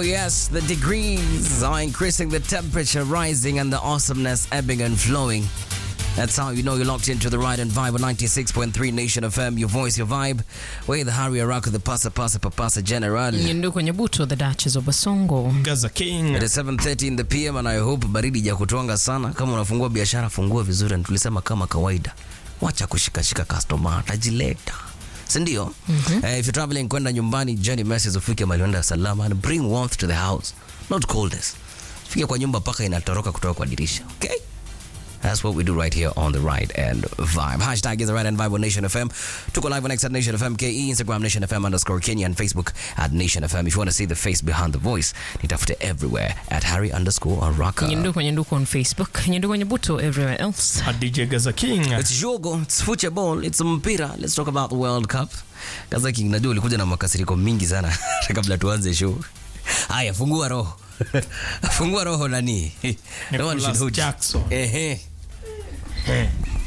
yes, the degrees are increasing, the temperature rising, and the awesomeness ebbing and flowing. That's how you know you're locked into the right and vibe on 96.3 Nation FM, your voice, your vibe. We're the Harry Araka, the Pasa Pasa Papasa General. Nyindu kwenye buto the Duchess of Basongo. Gaza King. It is 7:30 in the PM and I hope baridi ja kutonga sana. Kama unafungua biashara fungua vizuri, na tulisema kama kawaida, wacha kushikashika customer, atajileta si ndio? mm-hmm. Uh, if you're traveling kwenda nyumbani, journey message ufike mahali unaenda salama and bring warmth to the house, not coldness. Fike kwa nyumba paka inatoroka kutoka kwa dirisha, okay? That's what we do right here on the right and vibe. Hashtag is the right and vibe on Nation FM. Tuko live on X at Nation FM KE, Instagram Nation FM underscore Kenya, and Facebook at Nation FM. If you want to see the face behind the voice, nitafute everywhere at Harry underscore Araka. Nyindu kwenye nduku on Facebook. Nyindu kwenye buto everywhere else. A DJ Gaza King. It's jogo, it's football, it's mpira. Let's talk about the World Cup. Kaza King, najua ulikuja na makasiriko mingi sana kabla tuanze show. Haya, fungua roho. fungua roho nani? No one should Nicholas hold you. Jackson. Ehe. Eh.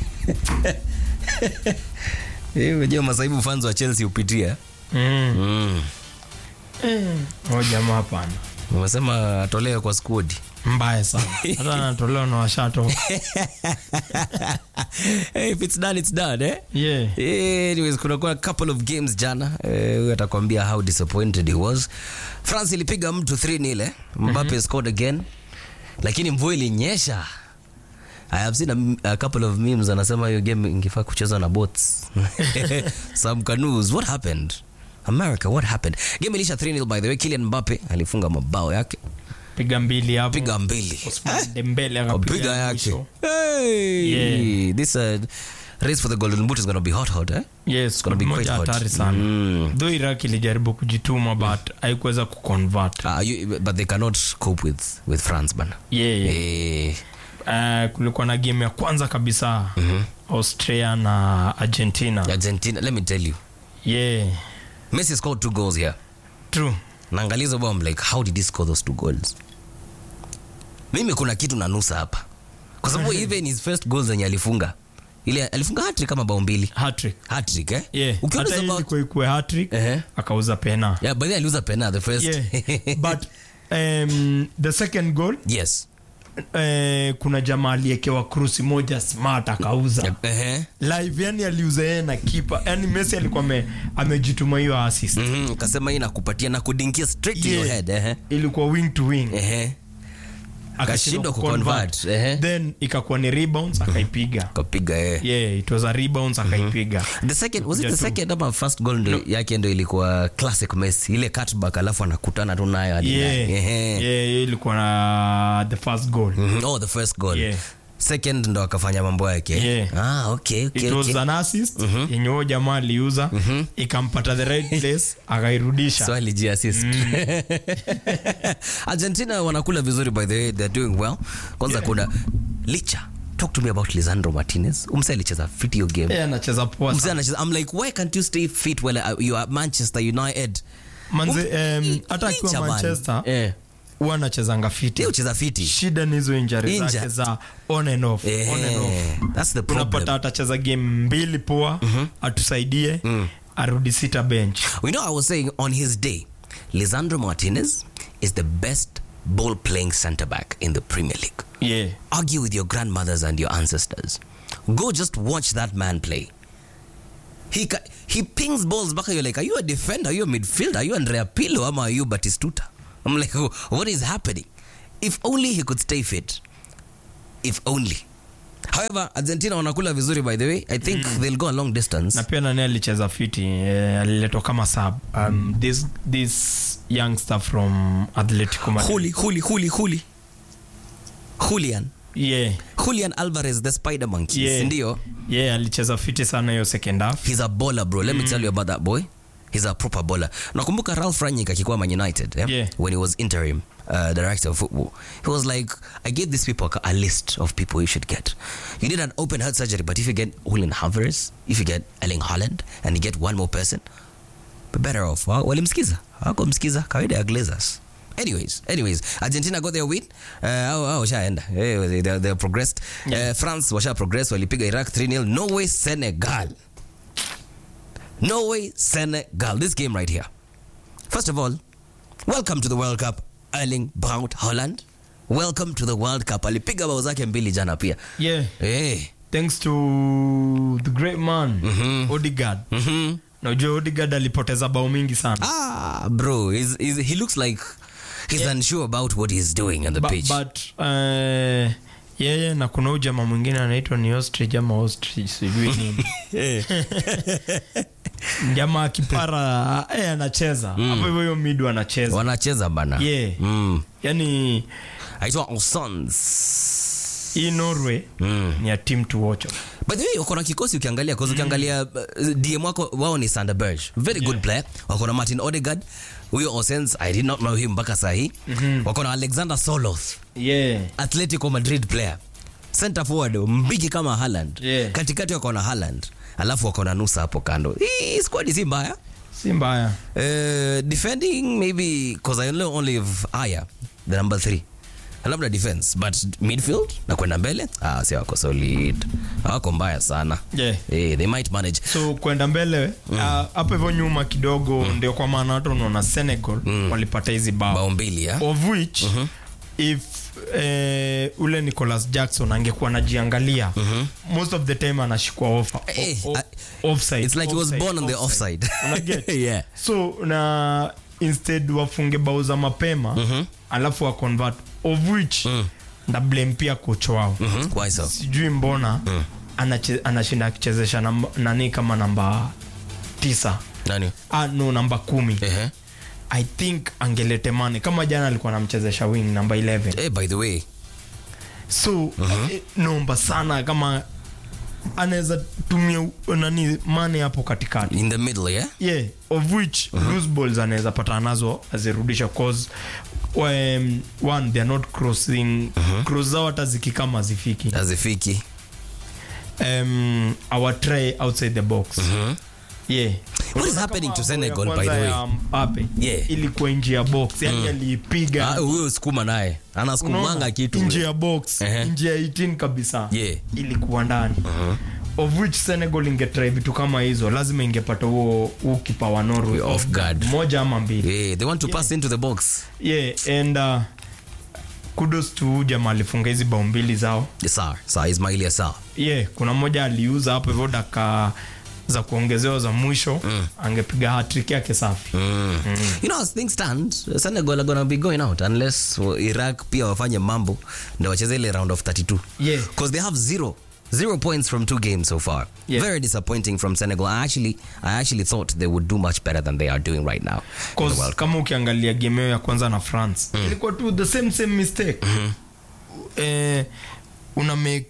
Eh, Unajua masaibu fans wa Chelsea hupitia. Mm. Mm. Oh, jamaa hapana. Umesema atolewe kwa squad. Mbaya sana. Hata anatolewa na washato. hey, if it's done, it's done, eh? Yeah. Eh, Anyways, kunakuwa a couple of games jana. Eh, Huyu atakwambia how disappointed he was. France ilipiga mtu 3-0 eh? Mbappe scored again. Lakini mvua ilinyesha. I have seen a, a couple of memes anasema hiyo game ingefaa kuchezwa na boats. Some canoes. What happened? America, what happened? Game ilisha 3-0 by the way. Kylian Mbappe alifunga mabao yake. Piga mbili hapo. Piga mbili. Osman Dembele piga akapiga yake. mwisho. Hey! Yeah. This uh, race for the golden boot is going to be hot hot, eh? Yes, gonna be moja quite hot. hatari sana. Mm. Though Iraq ilijaribu kujituma but haikuweza kuconvert. Uh, you, but they cannot cope with with France bana. Yeah, yeah. Eh, Uh, kulikuwa na game ya kwanza kabisa Austria na Argentina. Argentina, let me tell you. Yeah. Messi scored two goals here. True. Naangalia hizo bao, I'm like how did he score those two goals? Mimi kuna kitu nanusa hapa. Kwa sababu even his first goal zenye alifunga. Ile alifunga hat-trick kama bao mbili. Hat-trick. Hat-trick eh? Yeah. Ukiona Hata hizo hii bao ilikuwa ikuwe hat-trick, Ehe. akauza pena. Yeah, but then aliuza pena the first. Yeah. But um, the second goal yes. eh, kuna jamaa aliekewa krusi moja smart akauza Eh. live yani aliuza yeye na kipa yani messi alikuwa ame, amejituma hiyo assist Mhm, kasema hii nakupatia na kudinkia straight to your Yeah. head eh. ilikuwa wing to wing Eh. akashindwa Akashindwa kuconvert. kuconvert, ehe. then ikakuwa ni rebounds akaipiga Kapiga eh. yeah it was a rebounds akaipiga The second was it the Kuja tu. second ama first goal ndo yake ndo ilikuwa classic Messi ile cutback alafu anakutana tu nayo hadi yeah ndani. Ehe. yeah hiyo ilikuwa na the first goal Mhm. Oh, the first goal. Yeah. Second ndo akafanya mambo yake. Yeah. Ah, okay, okay, it was okay. an assist yenye huyo jamaa aliuza ikampata the right place akairudisha So alijiassist. Argentina wanakula vizuri by the way, they're doing well. Kwanza kuna Licha. Talk to me about Lisandro Martinez. Umse alicheza fit hiyo game. yeah, anacheza poa Mzee sana. anacheza I'm like why can't you stay fit while uh, you are at Manchester United? manze Um, em, hata akiwa Licha man. manchester Eh. huwa anachezanga fiti Yeye ucheza fiti. shida ni hizo injari Inja- zake za on and off, Eh, on and off. That's the problem. unapata atacheza game mbili poa atusaidie arudi sita bench We know I was saying on his day, Lisandro Martinez is the best ball playing center back in the Premier League. yeah. Argue with your grandmothers and your ancestors. Go just watch that man play. He ca- he pings balls back. You're like, are you a defender? Are you a midfielder? Are you Andrea Pirlo? Or are you Batistuta? I'm like, what is happening? If only he could stay fit. If only. However, Argentina wanakula vizuri by the way. I think they'll go a long distance. na pia nani alicheza fiti eh, aliletwa kama sub um, this, this youngster from atletico Madrid. Juli, Juli, Juli, Juli. Julian. yeah. Julian Alvarez, the spider monkey. Yeah. Ndio. yeah, alicheza fiti sana hiyo second half He's a baller, bro. Let me tell you about that boy. He's a proper baller. Nakumbuka Ralph Rangnick akikuwa Man United, yeah? Yeah. when he was interim uh, director of football. He was like, I gave these people a list of people you should get. You did an open heart surgery, but if you get Julian Alvarez, if you get Erling Haaland, and you get one more person, be better off. Wa- Walimsikiza. Hawakumsikiza. Kawaida ya Glazers. Anyways, anyways, Argentina got their win. Uh, au, au, washaenda. Eh, they, they progressed. Yeah. Uh, France washa progress walipiga Iraq 3-0. Norway, Senegal. Norway, Senegal. This game right here. First of all, welcome to the world cup erling braut holland welcome to the world cup alipiga bao zake mbili jana pia yeah hey. thanks to the great man odigard mm-hmm. najua odigard alipoteza bao mingi sana ah bro he's, he's, he looks like he's unsure about what he's doing on the Ba- pitch but uh, yeye na kuna huyu jamaa mwingine anaitwa ni ostrich ama ostrich sijui nini jamaa kipara eh, anacheza hapo hivyo hiyo midu anacheza wanacheza bana yeah mm. yani aitwa Osons. hii norway ni a team to watch by the way wako na kikosi ukiangalia cause ukiangalia uh, dm wako wao ni sanderberg very good player wako na martin odegard huyo osens i did not know him mpaka sahii wako na alexander soloth yeah atletico madrid player center forward mbigi kama Haaland Yeah. katikati wako na Haaland alafu wako na nusa hapo kando hii squad si mbaya si mbaya uh, defending maybe because i only, only have aya the number three labda defense but midfield na kwenda mbele ah, si wako solid hawako mbaya sana yeah hey, they might manage so kwenda mbele ah, hapo hivyo nyuma kidogo ndio kwa maana watu unaona senegal walipata hizi bao bao mbili ya of which if eh, ule nicholas jackson angekuwa anajiangalia most of the time anashikwa off, Eh, o- o- I- offside, it's like he was offside, born on the offside Unaget? yeah so na instead wafunge bao za mapema alafu wa convert of which nda blame pia coach wao Mhm, why so sijui mbona anache- anashinda akichezesha namba- nani kama namba tisa nani ah, no namba kumi ehe i think angelete mane kama jana alikuwa anamchezesha wing namba 11 hey, by the way so eh, naomba sana kama anaweza tumia u- nani mane hapo katikati in the middle yeah yeah of which loose balls anaweza patana nazo azirudisha cause um, one they are not crossing cross zao hata zikikama zifiki azifiki um, our try outside the box yeah What is Unaona happening kama to bao ya Senegal, by kwanza the way? ya Mbappe, Yeah. ilikuwa nje ya box yani aliipiga Ah, huyo sukuma naye anasukumanga Unaona? kitu nje ya box Ehe. nje ya 18 kabisa Yeah. ilikuwa ndani of which senegal ingetry vitu kama hizo lazima ingepata huo huo kipa wa norway Off guard. moja ama mbili yeah, they want to pass into the box yeah and uh, kudos to jamaa alifunga hizi bao mbili zao sawa sawa ismaili sawa yeah kuna mmoja aliuza hapo hivyo daka za kuongezewa za mwisho angepiga hatrik yake safi Mm. you know as things stand senegal are gonna be going out unless uh, iraq pia wafanye mambo ndio wacheze ile round of 32 Yeah. because they have zero zero points from two games so far Yeah. very disappointing from senegal i actually i actually thought they would do much better than they are doing right now in the Cause World Cup. kama ukiangalia game yao ya kwanza na france ilikuwa tu the same same mistake eh, una make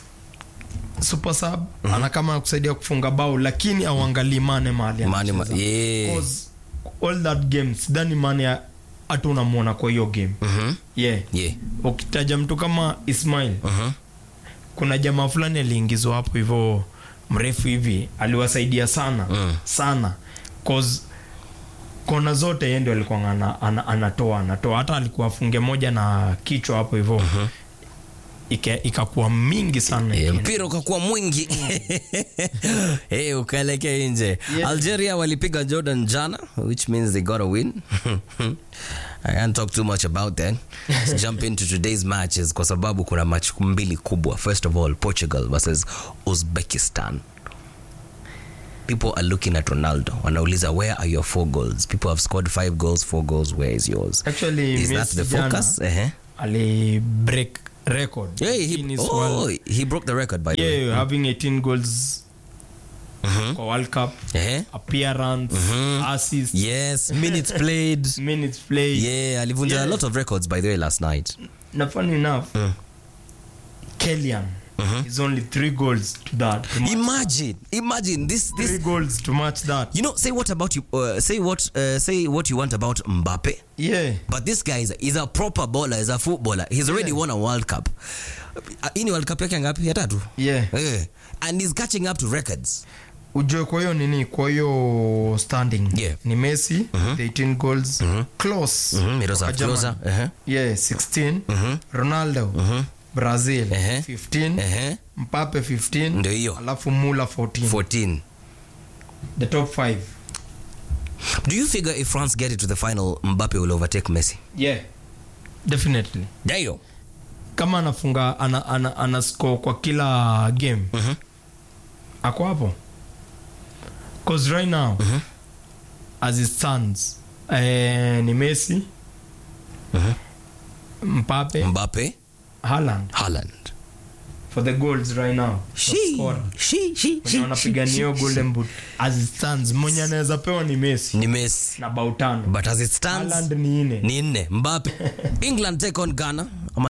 super sub ana kama kusaidia kufunga bao lakini auangalii mane mahali Mane ma- anacheza. yeah. Cause all that game sidhani mane hata unamwona kwa hiyo game Mhm. yeah yeah ukitaja mtu kama ismail Mhm. kuna jamaa fulani aliingizwa hapo hivyo mrefu hivi aliwasaidia sana Mm. sana cause kona zote yeye ndio alikuwa ana, ana, anatoa anatoa hata alikuwa afunge moja na kichwa hapo hivyo Ika- ikakuwa mingi sana Eh, ikienda. mpira ukakuwa mwingi hey, ukaelekea nje Yeah. algeria walipiga jordan jana which means they got a win i can't talk too much about that Let's jump into today's matches kwa sababu kuna match mbili kubwa first of all portugal versus uzbekistan people are looking at ronaldo wanauliza where are your four goals people have scored five goals four goals where is yours Actually, is that Messi the jana focus uh-huh. ali break record hey, he, Guinness oh, World- he broke the record by the way yeah, having 18 goals kwa world cup uh-huh. appearance assist yes minutes played minutes played yeah alivunja Yeah. a lot of records by the way last night na funny enough Kellyan is only three goals to that to match, imagine imagine this three this goals to match that you know say what about you uh, say what uh, say what you want about mbappe yeah but this guy is a, is a proper baller is a footballer he's already won a world cup Uh, hii ni world cup yake ngapi ya tatu yeah Eh, and he's catching up to records ujue kwa hiyo nini kwa hiyo standing Yeah. ni messi the 18 goals close Mhm, Miroslav Kwa Germany. Klose, uh-huh. yeah 16 ronaldo brazil Ehe. 15 Ehe. mpape 15 Ndio hiyo. alafu mula 14 14 the top 5 Do you figure if France get it to the final, Mbappe will overtake Messi? yeah definitely Ndio. kama anafunga ana, ana, ana score kwa kila game Mhm. ako hapo cause right now as it stands eh, ni messi mpape Mbappe, Haaland Haaland. for the goals right now Top She, scorer. she, she, mwenye she, wanapigania hiyo she, golden boot as it stands mwenye anaweza pewa ni messi Ni Messi. na bao tano But as it stands, Haaland ni ine ni nne. Mbappe. England take on Ghana. Ama